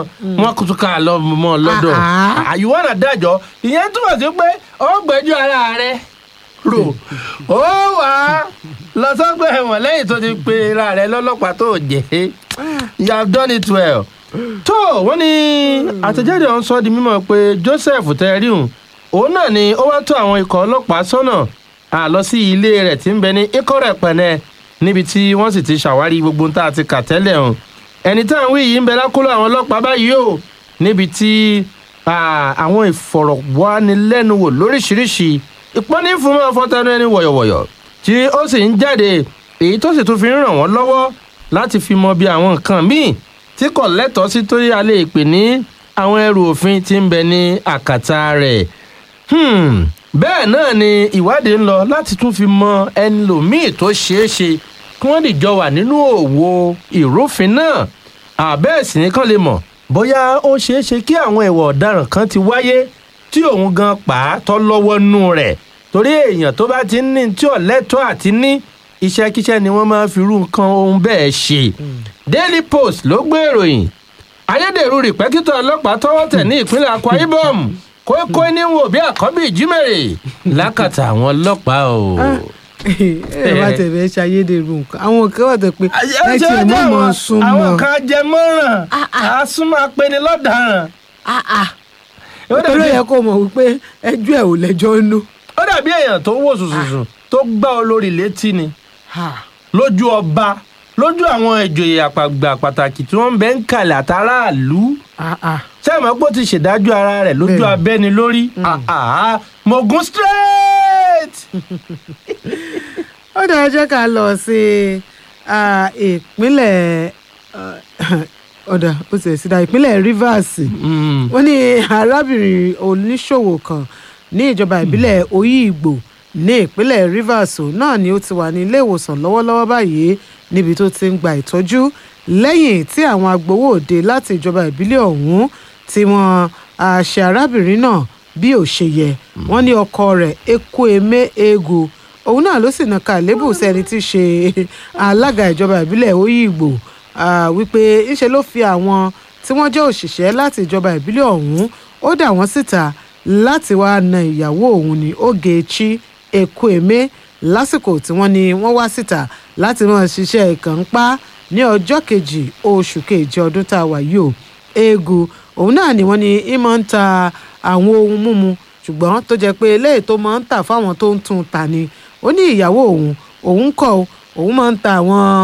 wọn kò tún ká lọ mọ́ ọ lọ́dọ̀ Ah, ah. àyùwọ́n náà dájọ́ ìyẹn túmọ̀ sí pé ó gbẹ́jọ́ ara rẹ̀ rò ó wà á lọ sọ́gbà ẹ̀wọ̀n lẹ́yìn tó ti pe ara rẹ̀ lọ́lọ́pàá tó jẹ́ you have done it well. tó wọ́n ní àtẹ̀jáde ọ̀hún sọ di mímọ̀ pé Joseph tẹ́ríhùn òun náà ni ó wá tó àwọn ikọ̀ ọlọ́pàá sọ́nà àlọ́ sí ilé rẹ̀ tí ń bẹ ní Ìkọ̀rẹ́ Pẹ̀nẹ́ níbi tí wọ́n sì ti ṣàwárí gbogbo ohun tá a ti kà tẹ́lẹ̀ hàn ẹni tá à ń wí yìí ń bẹ lákòlò àwọn ọlọ́pàá báyìí o níbi tí ah, àwọn ìfọ̀rọ̀wánilẹ́nuwò lóríṣiríṣi ìpọ́nní fún mọ́ fọ́tẹ́nu ẹni wọ̀yọ̀wọ̀yọ̀ tí ó sì ń jáde èyí tó sì tún fi ń ràn wọ́n lọ́wọ́ láti fi mọ bí àwọn nǹkan míì tí kò lẹ́tọ̀ọ́ sí torí a lè pè ní àwọn ẹrù òfin tí ń bẹ ní àkàtà rẹ̀ Hmm, bẹ́ẹ̀ náà ni ìwádìí ń lọ láti tún fi mọ ẹlòmíì tó ṣeé ṣe kí wọ́n lè jọ wà nínú òwò ìrúfin náà àbẹ́ẹ̀ sì ní kán lè mọ̀ bóyá ó ṣeé ṣe kí àwọn ìwà ọ̀daràn kan ti wáyé tí òun gan pa á tọ́ lọ́wọ́ nú rẹ̀ torí èèyàn tó bá ti ń ní tí ò lẹ́tọ̀ọ́ àti ní iṣẹ́kíṣẹ́ ni wọ́n máa fi irú nǹkan ohun bẹ́ẹ̀ ṣe Daily Post ló gbé ìròyìn ayédèrú rìpẹ́kítọ̀ ọlọ́pàá tọ́wọ́ tẹ̀ ní ìpínlẹ̀ Akwa Ibom kókó níwò bí àkọ́bí ìjímèrè lákàtà àwọn ọlọ́pàá o. ẹ bá tẹ̀lé ṣayédèrú nǹkan àwọn kan wà tó pé ẹ ti ṣe mọ̀ mọ̀ sún àwọn mọ́ kan jẹ mọ́ràn àásùnmọ́ apẹni lọ́daràn. Ó torí dàbí- ẹ kó mọ̀ wípé ẹjọ́ ẹ̀ ò lẹ́jọ́ nú. ó dàbí èèyàn tó wò sùsùsù tó gbá olórí létí ni lójú ọba lójú àwọn ìjòyè àpàgbà pàtàkì tí wọ́n ń bẹ ń kalẹ̀ àtàràlú sẹ́mi pé ó ti ṣèdájọ́ ara rẹ̀ lójú Bẹ́ẹ̀ni. abẹ́ni lórí mogun straight. ó dáa jẹ́ ká lọ sí ah, ìpínlẹ̀ ah, ọ̀dà ó ti ẹ̀ sí da ìpínlẹ̀ Rivers Mm. wọ́n ní arábìnrin oníṣòwò kan ní ìjọba ìbílẹ̀ Oyigbo ní ìpínlẹ̀ Rivers òun náà ni ó ti wà ní ilé ìwòsàn lọ́wọ́lọ́wọ́ báyìí níbi tó ti ń gba ìtọ́jú lẹ́yìn tí àwọn agbowó òde láti ìjọba ìbílẹ̀ ọ̀hún tí wọ́n ah, ṣe arábìnrin náà bí ò ṣe yẹ wọ́n ní ọkọ rẹ̀ Ekwueme Egu òun náà ló sì nàka àlébù sẹ́ni tí í ṣe alága ìjọba ìbílẹ̀ Oyigbo ah, wípé ńṣe ló fi àwọn tí wọ́n jẹ́ òṣìṣẹ́ láti ìjọba ìbílẹ̀ ọ̀hún ó dà wọ́n síta láti wáá na ìyàwó òun ní Ogechi Ekwueme lásìkò tí wọ́n ní wọ́n wá síta láti máa ṣiṣẹ́ ìkànpá ní ọjọ́ kejì oṣù kejì ọdún tá a wà yìí o Egu òun náà ni wọ́n ní í máa ń ta àwọn ohun mímu ṣùgbọ́n tó jẹ́ pé eléyìí tó máa ń tà fáwọn tó ń tún ta ni ó ní ìyàwó òun òun kọ́ o, òun máa ń ta àwọn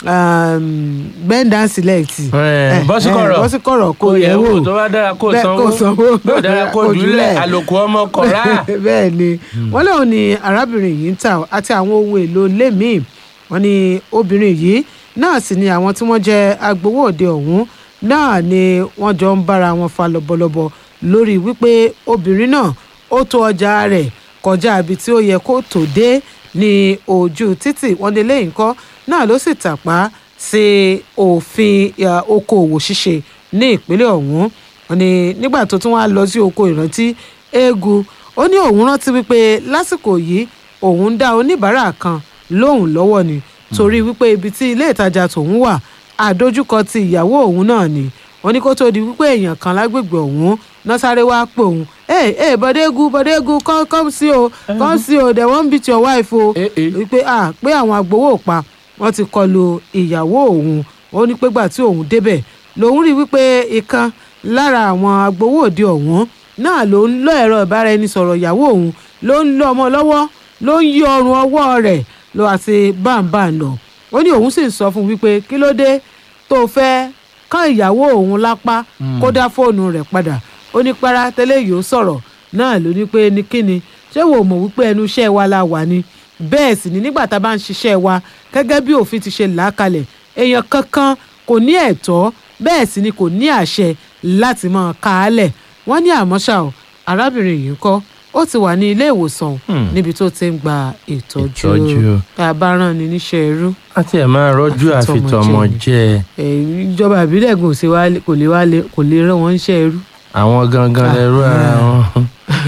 gbẹ́ndà sílẹ̀tì Eh, bọ́síkọ̀rọ̀. bọ́síkọ̀rọ̀ kò Kó yẹ̀ yẹ̀ wò wò, tó bá dára kó Bẹ́ẹ̀, sanwó. kó sanwó Bí ò dára kó Kó jùlẹ̀, jùlẹ̀. àlòkù ọmọ kọ̀ọ̀rá. bẹ́ẹ̀ ni wọ́n lóun ni arábìnrin yìí ń tà àti àwọn ohun èlò ilé míì wọ́n ní obìnrin yìí náà sì ni àwọn tí wọ́n jẹ́ agbowó òde ọ̀hún náà ni wọ́n jọ ń bára wọn fa lọ́bọ̀lọ́bọ̀ lórí wípé obìnrin náà ó tó ọjà rẹ̀ kọjá ibi tí ó yẹ kó tó dé ní ojú títì wọ́n ní lẹ́yìn kọ́ náà ló sì tàpá sí òfin ya, okòòwò ṣíṣe ní ìpínlẹ̀ ọ̀hún wọ́n ní nígbà tó tún wá lọ sí oko ìrántí eégún ó ní òun rántí wípé lásìkò yìí òun dá oníbàárà kan lóhùn lọ́wọ́ ni torí wípé ibi tí ilé ìtajà tòun wà àdójúkọ ti ìyàwó òun náà ni wọ́n ní kó tó di wípé èèyàn kan lágbègbè òun náà sáré wá pè òun ẹ ẹ bọdégún bọdégún come come see o come see o they wan beat your wife o Eh, eh. wípé ah pé àwọn agbowó pa wọ́n ti kọlu ìyàwó òun ó ní pé gbà tí òun débẹ̀ lòun rí wípé ìkan lára àwọn agbowó òde ọ̀hún náà ló ń lọ ẹ̀rọ ìbáraẹnisọ̀rọ̀ ìyàwó òun ló ń lọ ọmọ lọ́wọ́ ló ń yí ọrùn ọwọ́ rẹ̀ lọ àti báńbáń lọ ó ní òun sì ń sọ fún un wípé kí ló dé tó fẹ́ kán ìyàwó òun lápá kó dá fóònù rẹ̀ padà ó ní para tẹ́lẹ̀ yìí ó sọ̀rọ̀ náà ló ní pé ní kíni ṣé wò mọ̀ wípé ẹnu iṣẹ́ wa la wà ni bẹ́ẹ̀ sì ni nígbà tá a bá ń ṣiṣẹ́ wa gẹ́gẹ́ bí òfin ti ṣe là á kalẹ̀ èèyàn kankan kò ní ẹ̀tọ́ bẹ́ẹ̀ sì ni kò ní àṣẹ láti máa ka á lẹ̀ wọ́n ní àmọ́ ṣá o arábìnrin yìí ń kọ́ ó ti wà ní ilé ìwòsàn Hmm. níbi tó ti ń gba ìtọ́jú Ìtọ́jú. tá a bá rán ni níṣẹ́ ẹrú a tiẹ̀ máa rọ́jú Àfitọ́mọ àfitọ́mọ jẹ Eh, ìjọba ìbílẹ̀ gùn sí wa kò lè wá lè- kò lè rán wọn níṣẹ́ ẹrú àwọn gangan lẹ́rú ara wọn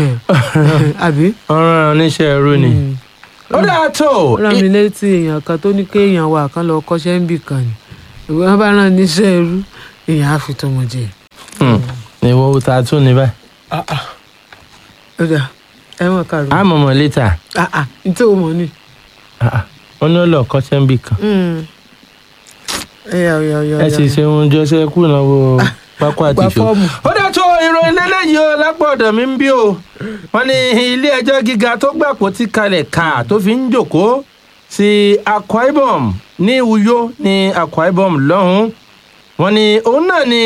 àbí. wọ́n rán oníṣẹ́ ẹrú ni. Mm. ó dáa tó ó rán mi létí èèyàn kan tó ní kéèyàn wà kán lọ kọ́ṣẹ́ ń bì kan ni ìwé wọn bá rán níṣẹ́ ẹrú èèyàn á fi tọmọ jẹ. ìwọ ta tún ní báyìí. ó dà ẹ̀wọ̀n kàrò. a mọ̀ mọ̀ létà nítorí o mọ̀ ni. wọ́n ní ó lọ kọ́ṣẹ́ ń bì kan. ẹ̀yà ọ̀yà ọ̀yà. ẹ sì ṣe ohun jọ́sẹ̀ kú ìnáwó pákó àti Gba ìṣó. fọ́ọ̀mù. ó dá tó ìròyìn lélẹ́yìí o lápò ọ̀dọ̀ mi ń bí o wọ́n ní ilé ẹjọ́ gíga tó gbàpò ti kalẹ̀ ká tó fi ń jòkó sí Akwa Ibom ní Uyo ní Akwa Ibom lọ́hùn-ún wọ́n ní òun náà ni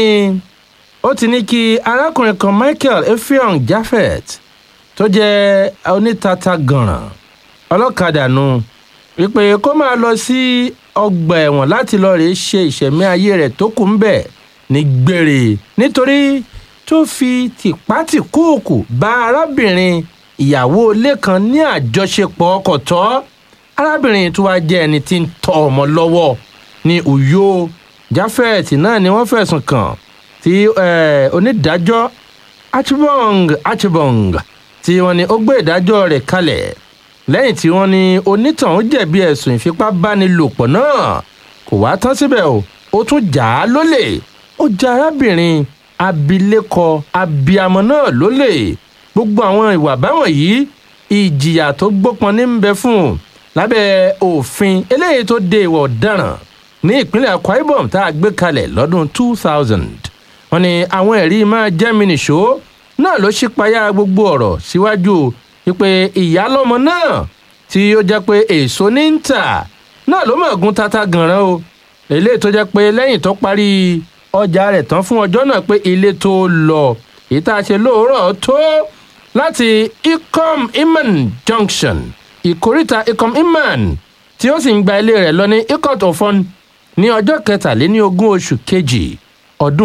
ó ti ní kí arákùnrin kan Michael Effiong Japhet tó jẹ́ onítata gànràn ọlọ́kadà nù wípé kó máa lọ sí ọgbà ẹ̀wọ̀n láti lọ rèé ṣe ìṣẹ̀mí ayé rẹ̀ tó kù ń bẹ̀ ní gbére nítorí tó fi tìpátìkúùkù bá arábìnrin ìyàwó ilé kan ní àjọṣepọ̀ ọkọ̀ tọ́ arábìnrin tó wá jẹ́ ẹni tí ń tọ́ ọmọ lọ́wọ́ ní Uyo Japhet náà ni wọ́n fẹ̀sùn kàn tí eh, onídàájọ́ Achibong Achibong tí wọ́n ní ó gbé ìdájọ́ rẹ̀ kalẹ̀ lẹ́yìn tí wọ́n ní onítọ̀hún jẹ̀bi ẹ̀sùn ìfipábánilòpọ̀ náà kò wá tán síbẹ̀ o ó tún jà á lólè ó ja arábìnrin abilékọ abiyamọ náà lólè gbogbo àwọn ìwà báwọn yìí ìjìyà tó gbópọn ní ń bẹ fún un lábẹ́ òfin eléyìí tó de ìwà ọ̀daràn ní ìpínlẹ̀ Akwa Ibom tá a gbé kalẹ̀ lọ́dún 2000 wọ́n ní àwọn ẹ̀rí máa jẹ́ mi nìṣó náà ló ṣípayá gbogbo ọ̀rọ̀ síwájú wípé ìyálọ́mọ náà tí ó jẹ́ pé èso ní ń tà náà ló mọ̀ gún tata gànràn o eléyìí tó jẹ́ pé lẹ́yìn tó parí ọjà rẹ̀ tán fún ọjọ́ náà pé ilé tó lọ èyí tá a ṣe lóòrọ̀ tó láti ikom iman junction ìkóríta ikom iman tí ó sì ń gba ilé rẹ̀ lọ ní ikot ofon ní ọjọ́ kẹtàléní ogún oṣù kejì ọdún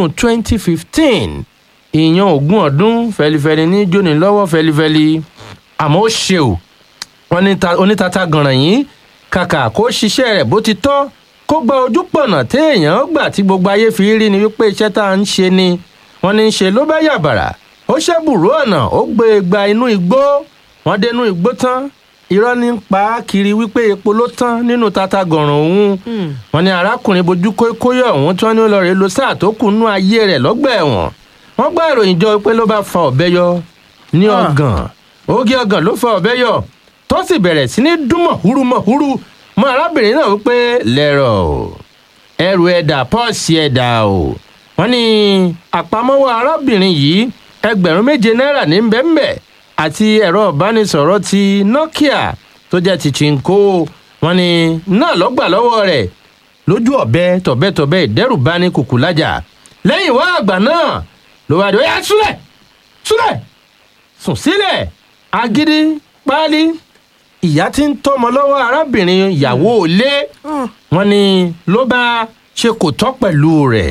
2015 ìyẹn ogún ọdún fẹlifẹli ní jóni lọ́wọ́ fẹlifẹli àmọ́ ó ṣe o wọ́n ní ta- onítata gànràn yìí kàkà kó ṣiṣẹ́ rẹ̀ bó ti tọ́ kó gba ojú pọ̀nà téèyàn gbà tí gbogbo ayé fi rí ni wípé iṣẹ́ tá à ń ṣe ni wọ́n ní í ṣe ló bá yàbàrà ó ṣẹ́bùrú ọ̀nà ó gbé e gba inú igbó wọ́n dénú igbó tán irọ́ ní ń pa á kiri wípé epo ló tán nínú tata gànràn òun wọ́n ní arákùnrin bojú kóyọ̀ ọ̀hún tí wọ́n ní ó lọ rèé lo sáà tó kù nú ayé rẹ̀ lọ́gbà ẹ̀wọ̀n wọ́n gbọ́ ìròyìn jọ pé ló bá fa ọ̀bẹ yọ ní Ah. ọgàn ogi ọgàn ló fa ọ̀bẹ yọ tó sì bẹ̀rẹ̀ sí ní dún mọ̀húrú mọ̀húrú mọ́ arábìnrin náà wípé lẹ́rọ̀ o ẹrù ẹ̀dà pọ́ọ̀sì ẹ̀dà o wọ́n ní àpamọ́wọ́ arábìnrin yìí ẹgbẹ̀rún méje náírà ní bẹ́ẹ̀nbẹ́ àti ẹ̀rọ ìbánisọ̀rọ̀ ti Nokia tó jẹ́ ti Chinko wọ́n ní náà lọ́gbà lọ́wọ́ rẹ̀ lójú ọ̀bẹ tọ̀bẹ́tọ̀bẹ́ ìdẹ́rùbani kùkùlájà lẹ́yìn wá àgbà náà ló wá dé ó yá súlẹ̀ súlẹ̀ sùn sílẹ̀ agídí páálí ìyá tí ń tọ́mọ lọ́wọ́ arábìnrin ìyàwó ilé wọn ni ló bá ṣe kò tọ́ pẹ̀lú rẹ̀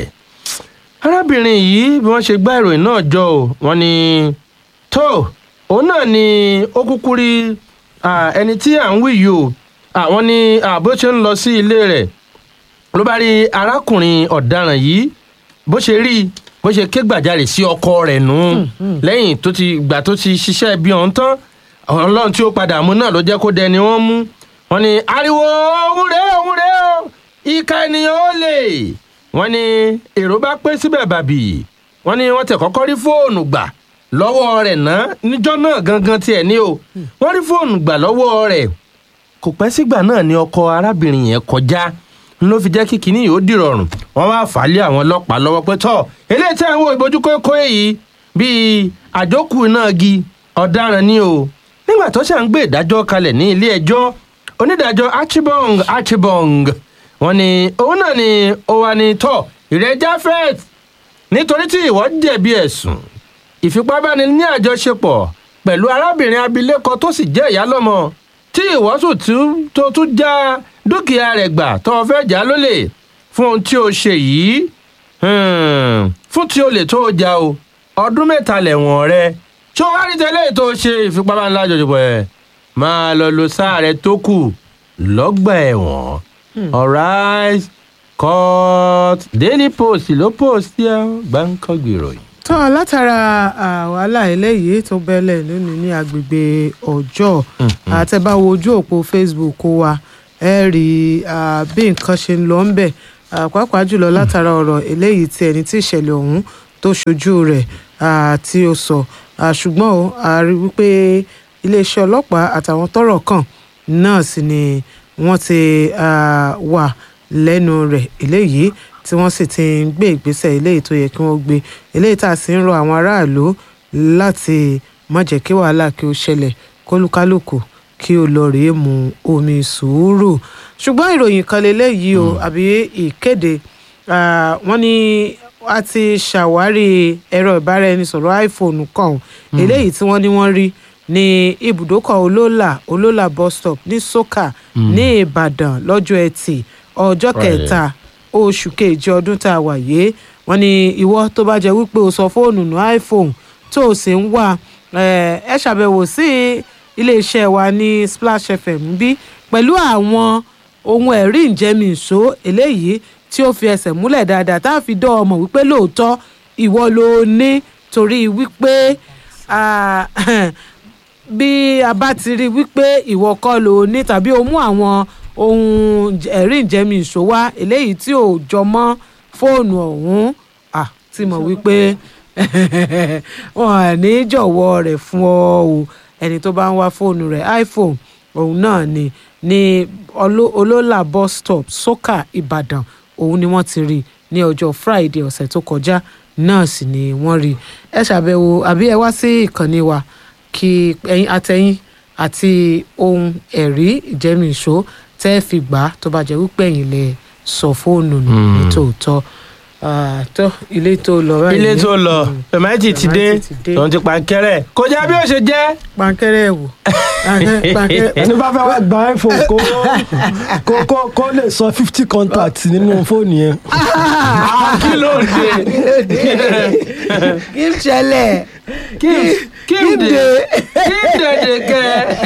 arábìnrin yìí bí wọ́n ṣe gbá ìròyìn náà jọ ò wọ́n ní tó òun náà ni ó kúkú rí ah, ẹni tí à ń wí yìí o àwọn ní ah, bó ṣe ń lọ sí ilé rẹ̀ ló bá rí arákùnrin ọ̀daràn yìí bó ṣe rí i, bó ṣe ké gbàjarè sí ọkọ rẹ̀ nù lẹ́yìn tó ti gbà tó ti ṣiṣẹ́ bí ọ̀hún tán ọlọ́run tí ó padà mú náà ló jẹ́ kó dẹni wọ́n mú wọ́n ní ariwo òun rèé òun rèé o ìka ènìyàn ó lè wọ́n ní èrò bá pé síbẹ̀ bàbí wọ́n ní wọ́n tẹ̀ kọ́kọ́ rí fóònù gbà lọ́wọ́ rẹ̀ ná níjọ́ náà gangan tiẹ̀ ní o wọ́n rí fóònù gbà lọ́wọ́ rẹ̀ kò pẹ́ sígbà náà ni ọkọ arábìnrin yẹn kọjá ló fi jẹ́ kí kinní yìí ó dìrọ̀rùn wọ́n wá fà á lé àwọn ọlọ́pàá lọ́wọ́ pé tọ́ eléyìí tí àwọn ìbojú kókó yìí bíi àjókù náà gi ọ̀daràn ni o nígbà tó ṣà ń gbé ìdájọ́ kalẹ̀ ní ilé ẹjọ́ onídàájọ́ Achibong Achibong wọ́n ní òun náà ni ó wà ní tọ́ ìrẹ́ Japhet nítorí tí ìwọ jẹ̀bi ẹ̀sùn ìfipábáni ní àjọṣepọ̀ pẹ̀lú arábìnrin abilékọ tó sì jẹ́ ìyálọ́mọ tí ìwọ sùn tún tó tún já dúkìá rẹ̀ gbà tó o fẹ́ jà lólè fún ohun tí o ṣe yìí hmm, fún tí o lè tó o jà o ọdún mẹ́ta lẹ̀wọ̀n rẹ tí o wá rí tẹ́lẹ̀ tó o ṣe ìfipábáni àjọṣepọ̀ ẹ̀ máa lọ lo sáà rẹ tó kù lọ́gbà ẹ̀wọ̀n alright court daily post ló post yẹ gbáǹkọ́gbì ìròyìn. tọ́ látara ah, wàhálà eléyìí tó bẹ́lẹ̀ lónìí ní agbègbè ọjọ́ àtẹ̀báwo ojú òpó facebook wa ẹ rí ah, bí nǹkan ṣe ń lọ ń bẹ̀ ah, pàápàá jùlọ látara ọ̀rọ̀ eléyìí tí ẹni tí ìṣẹ̀lẹ̀ ọ̀hún tó ṣojú rẹ̀ ah, tí ó sọ Ah, ṣùgbọ́n o a rí wípé iléeṣẹ́ ọlọ́pàá àtàwọn tọ́rọ̀ kàn náà sì ni wọ́n ti ah, wà lẹ́nu rẹ̀ eléyìí tí wọ́n sì ti ń gbé ìgbésẹ̀ eléyìí tó yẹ kí wọ́n gbé eléyìí tá a sì ń rọ àwọn aráàlú láti má jẹ́ kí wàhálà kí ó ṣẹlẹ̀ kólúkálùkù kí ó lọ rèé mu omi sùúrù ṣùgbọ́n ìròyìn kan lélẹ́yìí o àbí ìkéde ah, wọ́n ní a ti ṣàwárí ẹ̀rọ ìbáraẹnisọ̀rọ̀ iphone kan eléyìí tí wọ́n ní wọ́n rí ní ibùdókọ̀ olóòlà olóòlà bus stop ní soka ní ìbàdàn lọ́jọ́ ẹtì ọjọ́ Friday. kẹta oṣù kejì ọdún tá a wà yìí wọ́n ní ìwọ tó bá jẹ́ wípé o sọ fóònù nù iphone tó o sì ń wá eh, ẹ ṣàbẹ̀wò sí iléeṣẹ́ wa ní splash fm bí pẹ̀lú àwọn ohun ẹ̀rí ìjẹ́mi-ìṣó eléyìí tí ó fi ẹsẹ̀ múlẹ̀ dáadáa tá a fi dán ọmọ wípé lóòótọ́ ìwọ ló ní torí wípé ah, bí a bá ti rí wípé ìwọ kọ́ ló ní tàbí o mú àwọn ohun ẹ̀rí ìjẹ́mi-ìṣó wá eléyìí tí ò jọ mọ́ fóònù ọ̀hún ah, tí mọ̀ wípé wọn à ní jọ̀wọ́ rẹ̀ fún ọ o ẹni tó bá ń wá fóònù rẹ̀ iphone òun náà ni ní Olo- olólà bus stop soka ìbàdàn òun ni wọ́n ti rí ní ọjọ́ friday ọ̀sẹ̀ tó kọjá náà sì ni wọ́n rí ẹ ṣàbẹ̀wò àbí ẹ wá sí ìkànnì wa kí ẹ̀yin àtẹ̀yin àti ohun ẹ̀rí ìjẹ́mìíṣó tẹ́ ẹ fi gbà á tó bá jẹ́ wípé ẹ̀yin lè sọ fóònù nù ní tòótọ́ Ah, tó ilé tó lọ báyìí ilé tó lọ pẹ̀máìtì ti dé Pẹ̀máìtì ti dé. tòun ti pankẹ́rẹ́ kò jẹ́ bí ó ṣe jẹ́. pankẹ́rẹ́ wò Pankẹ́rẹ́- pankẹ́rẹ́- ẹni bá fẹ́ wá gba iphone kó kó kó kó lè sọ fifty contact nínú fóònù yẹn. kí ló dé kí n ṣẹlẹ̀ kí kí Kim dé dé. kí dèdè kẹ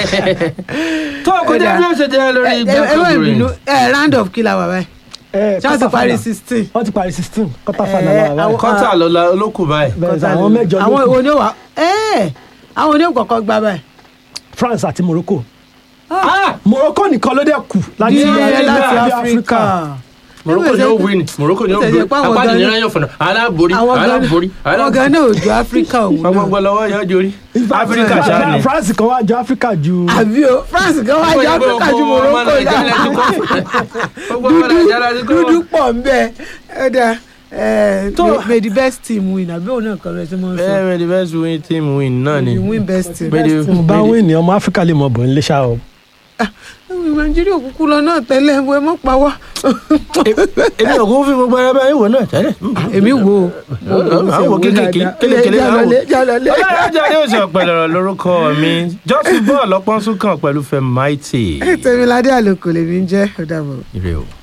tó kò jẹ́ bí ó ṣe jẹ́ lórí ẹ ẹ wọ́n gbẹ́kọ̀ọ́ ìbínú ẹ round of kí la wà báyìí ẹ ṣé wọ́n ti parí sixteen. wọ́n ti parí sixteen quarter Eh, final la wà àwọn- báyìí. kọ́tà ló la- ló kù báyìí. bẹ́ẹ̀ sọ àwọn mẹ́jọ ló àwọn kù ìwo ni ó wà ẹ àwọn ni ó kọ́kọ́ gbá báyìí. France àti Morocco Ah! Morocco nìkan ló dẹ̀ kù láti Ní ilẹ̀ láti Áfíríkà. áfíríkà. Morocco ni ó win Morocco ni ó Ó tẹ̀lé win pé àwọn apá gan- nìyẹn yóò fọ̀nà aláborí àwọn gan aláborí àwọn gan náà ò ju áfíríkà òun náà. gbogbo lọ́wọ́ yóò jorí In fact, áfíríkà ṣáà ni. France kan wá jọ Áfíríkà ju àbí o France gan wá jẹ́ áfíríkà ju Morocco lọ gbogbo ọmọ nàìjíríà ti kọ́ dúdú pọ̀ ń bẹ́ẹ̀ ẹ dá ẹ Tó- may- may the best team win àbí òun náà kọ́ lọ sí mọ́ sọ bẹ́ẹ̀ the best win team win náà ni. you win best team. May the- mo bá wí ní ọmọ Áfíríkà lè mọ bọ̀ ń lé ṣá o. nàìjíríà òkúkú lọ náà tẹ́lẹ̀ ẹ mọ́ pa wá. èmi ò kún fún gbogbo ara báyìí wò náà tẹ́lẹ̀. èmi wò ó. àwọn kékèké kékèké láwọn. ọlọ́run ajá ni oṣù ọ̀pẹ̀lọ̀rọ̀ lórúkọ mi jọ́sìn bọ́ọ̀lù ọpọ́n sún kàn pẹ̀lú fẹ́máìtì. tẹ̀míládé àlòkò lèmi ń jẹ́ ọ̀dàbọ̀. ire o.